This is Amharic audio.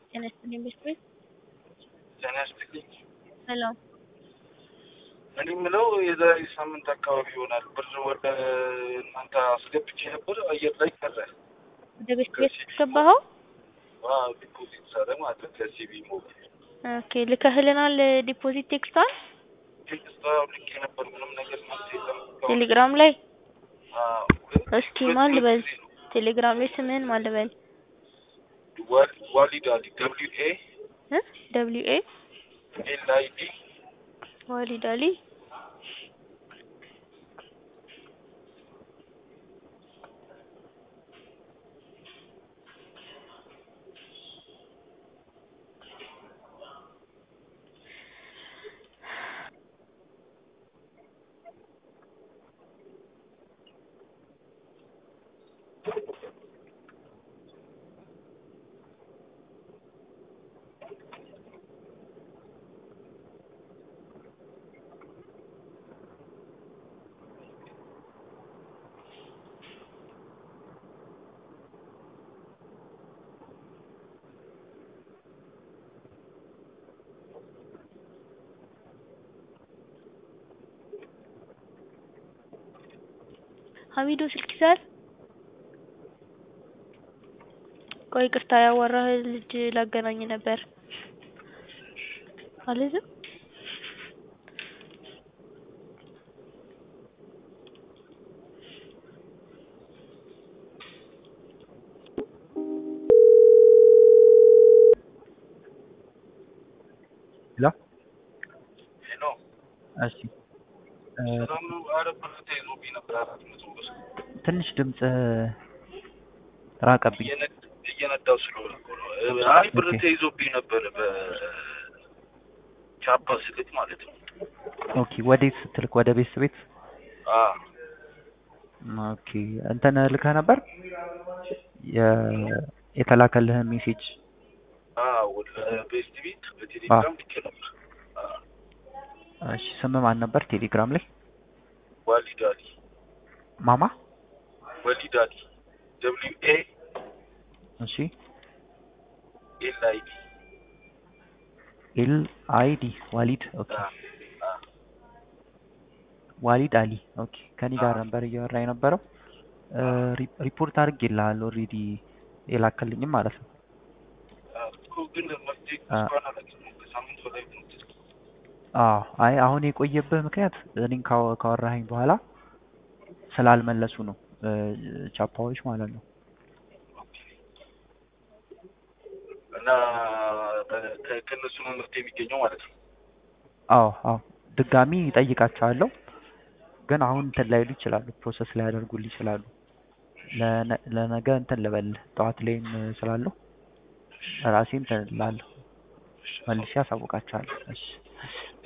ጤና ይስጥልኝ ቤት ጤና ይስጥልኝ። ሰላም እኔ የምለው የዛሬ ሳምንት አካባቢ ይሆናል ብር ወደ እናንተ አስገብቼ ነበር፣ አየር ላይ ቀረ። ወደ ቤት ቤት ገባኸው? አዎ ዲፖዚት ሳረ ማለት ነው ከሲቢ ሞባይል ኦኬ ልከህልናል ዲፖዚት ቴክስቷል ቴክስት ልኬ ነበር። ምንም ነገር መልስ የለም። ቴሌግራም ላይ አዎ፣ ግን እስኪ ማን ልበል ቴሌግራም ላይ ስምህን ማን ልበል ዋል- ዋሊድ አሊ ደብሊው ኤ እ ደብሊው ኤ ኤል አይ ዲ ዋሊድ አሊ ሀሚዶ ስልክ ይዛል። ቆይ ቅርታ ያዋራህ ልጅ ላገናኝ ነበር አልይዝም። ሄሎ ሄሎ፣ እሺ እ ሰላም ነው? ኧረ ብር ተይዞብኝ ነበር አራት መቶ ብር ትንሽ ድምጽ ራቀብኝ። እየነድ- እየነዳሁ ስለሆነ እኮ ነው። አይ ብር ኦኬ። ተይዞብኝ ነበር በቻፓ ስልክ ማለት ነው። ኦኬ ወዴት ስትልክ? ወደ ቤት ቤት? አዎ ኦኬ እንትን ልከህ ነበር የ- የተላከልህን ሜሴጅ? አዎ ወደ ቤስት ቤት በቴሌግራም ልኬ ነበር። አዎ እሺ ስም ማን ነበር ቴሌግራም ላይ? ዋሊድ አሊ ማማ? ወሊድ አሊ ደብሊው ኤ እሺ ኤል አይ ዲ ኤል አይ ዲ ዋሊድ። ኦኬ ዋሊድ አሊ። ኦኬ ከኔ ጋር አዎ። ነበር እያወራ የነበረው። እ ሪ- ሪፖርት አድርጌልሃል ኦልሬዲ የላከልኝም ማለት ነው። እኮ ግን መፍትሄ አ- እስካሁን አላገኘሁም። ከሳምንት በላይ ነው። አዎ አይ አሁን የቆየብህ ምክንያት እኔን ካወ- ካወራኸኝ በኋላ ስላልመለሱ ነው እ ቻፓዎች ማለት ነው። እና ከ- ከ- ከእነሱ ነው መፍትሄ የሚገኘው ማለት ነው። አዎ አዎ ድጋሚ ይጠይቃቸዋለሁ ግን አሁን እንትን ላይሉ ይችላሉ፣ ፕሮሰስ ላይ ያደርጉልህ ይችላሉ። ለነ- ለነገ እንትን ልበልህ ጠዋት ላይም ስላለሁ ራሴ እንትን እላለሁ መልሼ አሳውቃቸዋለሁ። እሺ